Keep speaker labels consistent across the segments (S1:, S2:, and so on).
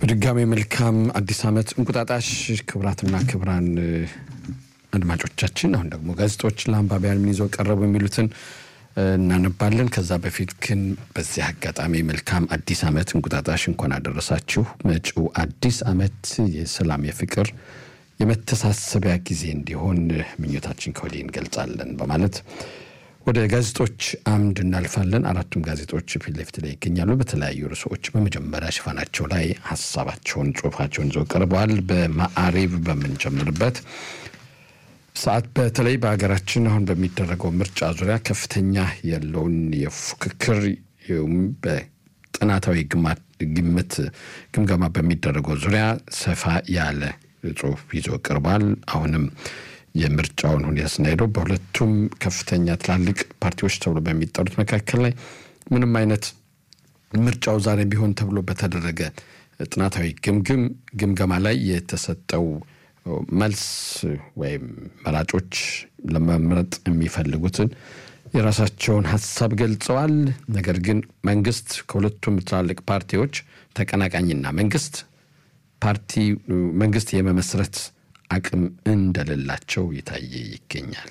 S1: በድጋሚ መልካም አዲስ ዓመት እንቁጣጣሽ። ክቡራትና ክቡራን አድማጮቻችን፣ አሁን ደግሞ ጋዜጦች ለአንባቢያን ምን ይዘው ቀረቡ የሚሉትን እናነባለን። ከዛ በፊት ግን በዚህ አጋጣሚ መልካም አዲስ ዓመት እንቁጣጣሽ እንኳን አደረሳችሁ። መጪው አዲስ ዓመት የሰላም የፍቅር የመተሳሰቢያ ጊዜ እንዲሆን ምኞታችን ከወዲህ እንገልጻለን በማለት ወደ ጋዜጦች አምድ እናልፋለን። አራቱም ጋዜጦች ፊት ለፊት ላይ ይገኛሉ። በተለያዩ ርዕሶች በመጀመሪያ ሽፋናቸው ላይ ሀሳባቸውን፣ ጽሁፋቸውን ይዘው ቀርበዋል። በማዕሪብ በምንጀምርበት ሰዓት በተለይ በሀገራችን አሁን በሚደረገው ምርጫ ዙሪያ ከፍተኛ ያለውን የፉክክር በጥናታዊ ግምት ግምገማ በሚደረገው ዙሪያ ሰፋ ያለ ጽሁፍ ይዞ ቀርቧል። አሁንም የምርጫውን ሁኔታ ስናሄደው በሁለቱም ከፍተኛ ትላልቅ ፓርቲዎች ተብሎ በሚጠሩት መካከል ላይ ምንም አይነት ምርጫው ዛሬ ቢሆን ተብሎ በተደረገ ጥናታዊ ግምግም ግምገማ ላይ የተሰጠው መልስ ወይም መራጮች ለመምረጥ የሚፈልጉትን የራሳቸውን ሀሳብ ገልጸዋል። ነገር ግን መንግስት ከሁለቱም ትላልቅ ፓርቲዎች ተቀናቃኝና መንግስት ፓርቲ መንግስት የመመስረት አቅም እንደሌላቸው የታየ ይገኛል።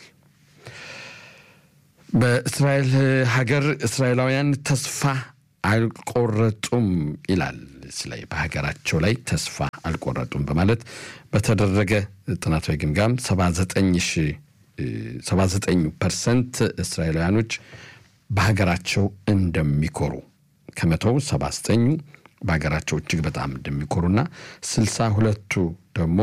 S1: በእስራኤል ሀገር እስራኤላውያን ተስፋ አልቆረጡም ይላል። ላይ በሀገራቸው ላይ ተስፋ አልቆረጡም በማለት በተደረገ ጥናታዊ ግምጋም 79 ፐርሰንት እስራኤላውያኖች በሀገራቸው እንደሚኮሩ ከመቶው 79ኙ በሀገራቸው እጅግ በጣም እንደሚኮሩና ስልሳ ሁለቱ ደግሞ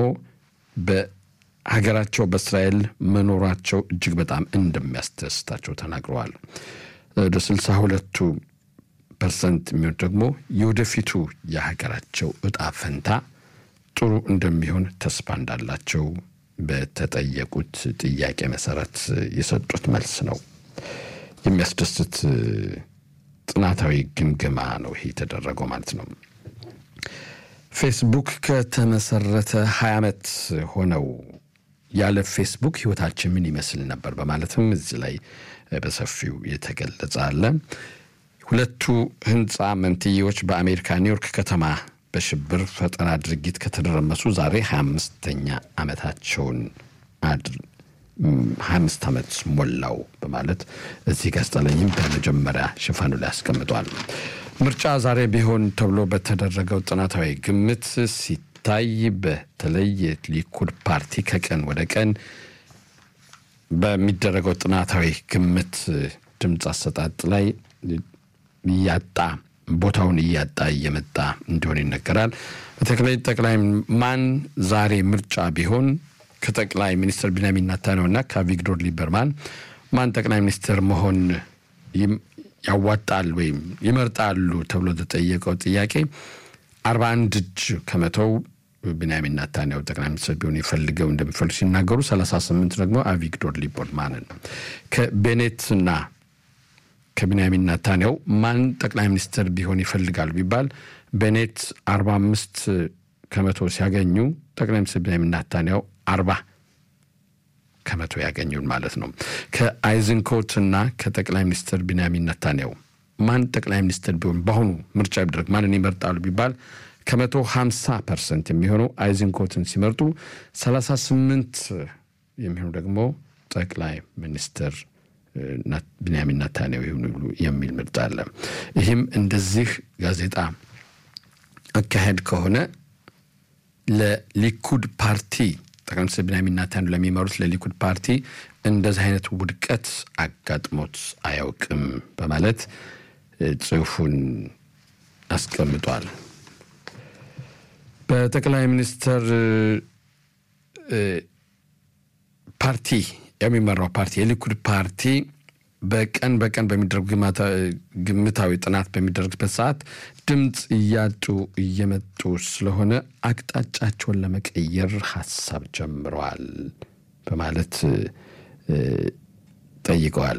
S1: በሀገራቸው በእስራኤል መኖራቸው እጅግ በጣም እንደሚያስደስታቸው ተናግረዋል። ወደ ስልሳ ሁለቱ ፐርሰንት የሚሆን ደግሞ የወደፊቱ የሀገራቸው እጣ ፈንታ ጥሩ እንደሚሆን ተስፋ እንዳላቸው በተጠየቁት ጥያቄ መሰረት የሰጡት መልስ ነው። የሚያስደስት ጥናታዊ ግምገማ ነው ይሄ የተደረገው ማለት ነው። ፌስቡክ ከተመሰረተ ሀያ ዓመት ሆነው ያለ ፌስቡክ ህይወታችን ምን ይመስል ነበር በማለትም እዚህ ላይ በሰፊው የተገለጸ አለ። ሁለቱ ህንፃ መንትዬዎች በአሜሪካ ኒውዮርክ ከተማ በሽብር ፈጠራ ድርጊት ከተደረመሱ ዛሬ 25ኛ ዓመታቸውን ሀያ አምስት ዓመት ሞላው በማለት እዚህ ጋዜጣ ላይም በመጀመሪያ ሽፋኑ ላይ አስቀምጧል። ምርጫ ዛሬ ቢሆን ተብሎ በተደረገው ጥናታዊ ግምት ሲታይ በተለይ የሊኩድ ፓርቲ ከቀን ወደ ቀን በሚደረገው ጥናታዊ ግምት ድምፅ አሰጣጥ ላይ እያጣ ቦታውን እያጣ እየመጣ እንደሆነ ይነገራል። በተለይ ጠቅላይ ማን ዛሬ ምርጫ ቢሆን ከጠቅላይ ሚኒስትር ቢንያሚን ኔታንያሁና ከአቪግዶር ሊበርማን ማን ጠቅላይ ሚኒስትር መሆን ያዋጣል ወይም ይመርጣሉ ተብሎ ተጠየቀው ጥያቄ አርባ አንድ እጅ ከመቶው ቢንያሚን ኔታንያሁ ጠቅላይ ሚኒስትር ቢሆን ይፈልገው እንደሚፈልጉ ሲናገሩ፣ ሰላሳ ስምንት ደግሞ አቪግዶር ሊበርማንን ከቤኔትና ከቢንያሚን ኔታንያሁ ማን ጠቅላይ ሚኒስትር ቢሆን ይፈልጋሉ ቢባል ቤኔት አርባ አምስት ከመቶ ሲያገኙ ጠቅላይ ሚኒስትር ቢንያሚን ኔታንያሁ አርባ ከመቶ ያገኙን ማለት ነው። ከአይዝንኮት እና ከጠቅላይ ሚኒስትር ቢንያሚን ኔታንያሁ ማን ጠቅላይ ሚኒስትር ቢሆን በአሁኑ ምርጫ ቢደረግ ማንን ይመርጣሉ ቢባል ከመቶ ሀምሳ ፐርሰንት የሚሆኑ አይዝንኮትን ሲመርጡ ሰላሳ ስምንት የሚሆኑ ደግሞ ጠቅላይ ሚኒስትር ቢንያሚን ኔታንያሁ ይሁኑ የሚል ምርጫ አለ። ይህም እንደዚህ ጋዜጣ አካሄድ ከሆነ ለሊኩድ ፓርቲ ጠቅላይ ሚኒስትር ቢንያሚን ኔታንያሁ ለሚመሩት ለሊኩድ ፓርቲ እንደዚህ አይነት ውድቀት አጋጥሞት አያውቅም በማለት ጽሑፉን አስቀምጧል። በጠቅላይ ሚኒስትር ፓርቲ የሚመራው ፓርቲ የሊኩድ ፓርቲ በቀን በቀን በሚደረጉ ግምታዊ ጥናት በሚደረግበት ሰዓት ድምፅ እያጡ እየመጡ ስለሆነ አቅጣጫቸውን ለመቀየር ሀሳብ ጀምረዋል በማለት ጠይቀዋል።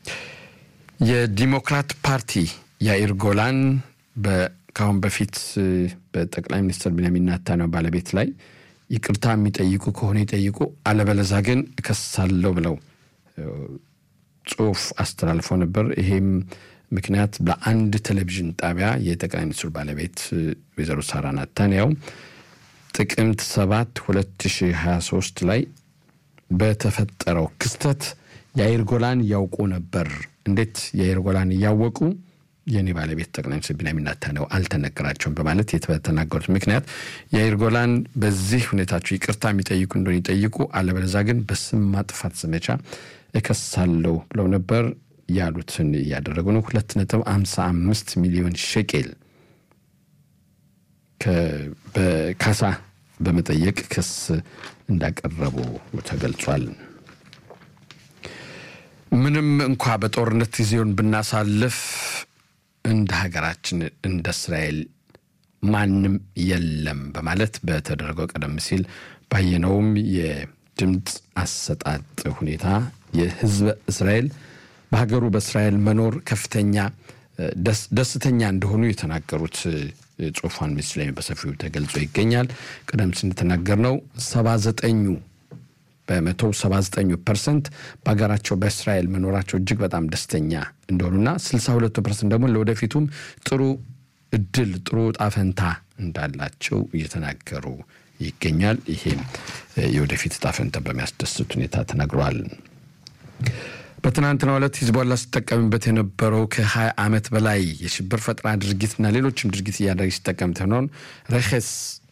S1: የዲሞክራት ፓርቲ ያኢር ጎላን ከአሁን በፊት በጠቅላይ ሚኒስትር ቢንያሚን ኔታንያሁ ባለቤት ላይ ይቅርታ የሚጠይቁ ከሆነ ይጠይቁ፣ አለበለዛ ግን እከሳለሁ ብለው ጽሁፍ አስተላልፈው ነበር። ይሄም ምክንያት ለአንድ ቴሌቪዥን ጣቢያ የጠቅላይ ሚኒስትሩ ባለቤት ወይዘሮ ሳራ ናታንያው ጥቅምት 7 2023 ላይ በተፈጠረው ክስተት የአይር ጎላን ያውቁ ነበር። እንዴት የአይር ጎላን እያወቁ የእኔ ባለቤት ጠቅላይ ሚኒስትር ቢንያሚን ኔታንያሁ አልተነገራቸውም በማለት የተናገሩት ምክንያት የአይር ጎላን በዚህ ሁኔታቸው ይቅርታ የሚጠይቁ እንደሆነ ይጠይቁ፣ አለበለዚያ ግን በስም ማጥፋት ዘመቻ እከሳለሁ ብለው ነበር። ያሉትን እያደረጉ ነው። ሁለት ነጥብ አምሳ አምስት ሚሊዮን ሸቄል በካሳ በመጠየቅ ክስ እንዳቀረቡ ተገልጿል። ምንም እንኳ በጦርነት ጊዜውን ብናሳልፍ እንደ ሀገራችን እንደ እስራኤል ማንም የለም በማለት በተደረገው ቀደም ሲል ባየነውም የድምፅ አሰጣጥ ሁኔታ የሕዝበ እስራኤል በሀገሩ በእስራኤል መኖር ከፍተኛ ደስተኛ እንደሆኑ የተናገሩት ጽሑፏን ምስል ላይ በሰፊው ተገልጾ ይገኛል። ቀደም ሲል እንደተናገርነው ሰባ ዘጠኙ በመቶ 79 ፐርሰንት በሀገራቸው በእስራኤል መኖራቸው እጅግ በጣም ደስተኛ እንደሆኑና 62 ፐርሰንት ደግሞ ለወደፊቱም ጥሩ እድል ጥሩ ጣፈንታ እንዳላቸው እየተናገሩ ይገኛል። ይሄም የወደፊት ጣፈንታ በሚያስደስት ሁኔታ ተናግረዋል። በትናንትናው ዕለት ሂዝቦላ ሲጠቀምበት የነበረው ከ20 ዓመት በላይ የሽብር ፈጠራ ድርጊትና ሌሎችም ድርጊት እያደረገ ሲጠቀምት የሆነውን ረኸስ